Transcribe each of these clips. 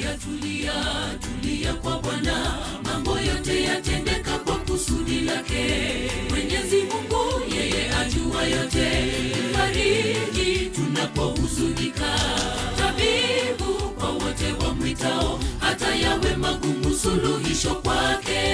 tulia tulia tulia kwa bwana mambo yote yatendeka kwa kusudi lake mwenyezi mungu yeye ajua yote fariji tunapohuzunika tabibu kwa wote wamwitao hata yawe magumu suluhisho kwake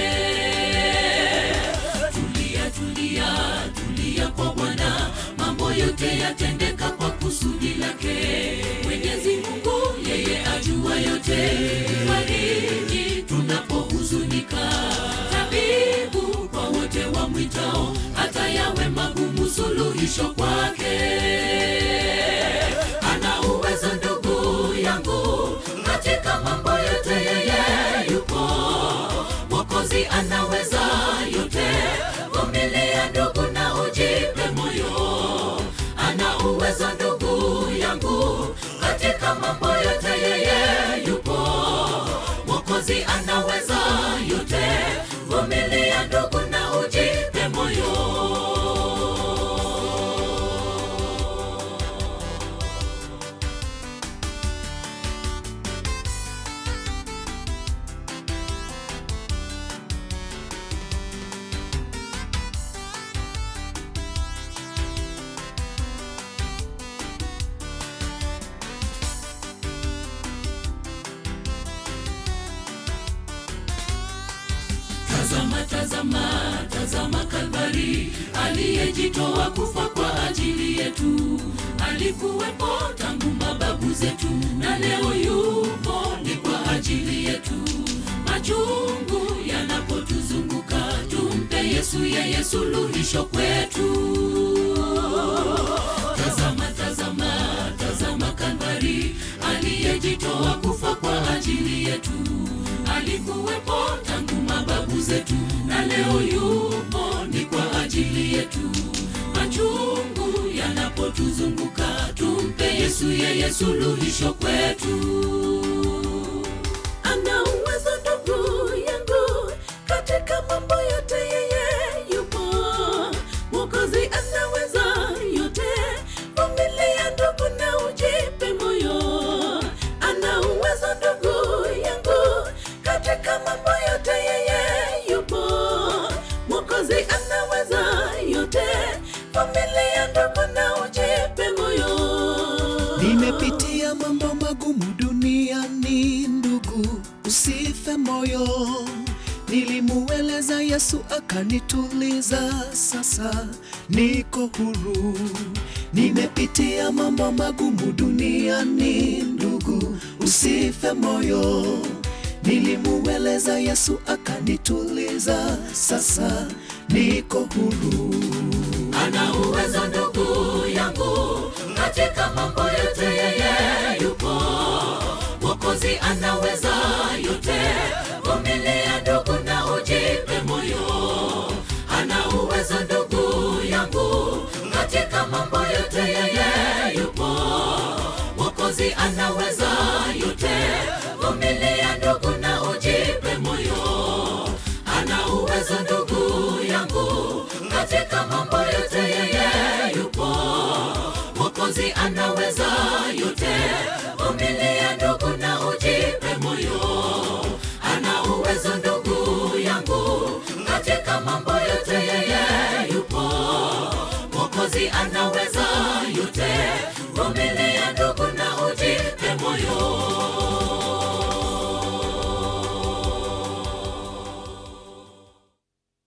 tulia tulia tulia kwa bwana mambo yote yatendeka kwa kusudi lake mwenyezi mungu yeye ajua yote fariji tunapohuzunika tabibu kwa wote wamwitao hata yawe magumu suluhisho kwake ana uwezo ndugu yangu katika mambo yote yeye yupo mwokozi anaweza yote vumilia ndugu na ujipe moyo ana uwezo ndugu yangu katika mambo yote yeye yupo mwokozi anaweza yote vumilia ndugu na ujipe moyo tazama tazama tazama kalvari aliyejitoa kufa kwa ajili yetu alikuwepo tangu mababu zetu na leo yupo ni kwa ajili yetu machungu yanapotuzunguka tumpe yesu yeye suluhisho kwetu tazama tazama tazama kalvari aliyejitoa kufa kwa ajili yetu alikuwepo tangu mababu zetu na leo yupo ni kwa ajili yetu machungu yanapotuzunguka tumpe yesu yeye suluhisho kwetu ana uwezo ndugu yangu katika mambo yote yeye yupo mwokozi anaweza yote vumilia ndugu na ujipe moyo ana uwezo ndugu yangu katika mambo yote yeye yupo mwokozi anaweza yote vumilia ndugu na ujipe moyo nimepitia mambo magumu duniani ndugu usife moyo nilimueleza yesu akanituliza sasa niko huru nimepitia mambo magumu duniani ndugu usife moyo nilimueleza yesu akanituliza sasa niko huru ana uwezo ndugu yangu katika mambo yote yeye yupo mwokozi anaweza yote vumilia ndugu na ujipe moyo ana uwezo ndugu yangu katika mambo yote yeye yupo mwokozi anaweza yote vumilia ndugu na ujipe moyo ana uwezo ndugu yangu katika mambo yote yeye yupo mwokozi anaweza yote vumilia ndugu na ujipe moyo ana uwezo ndugu yangu katika mambo yote yeye yupo mwokozi anaweza yote vumilia ndugu na ujipe moyo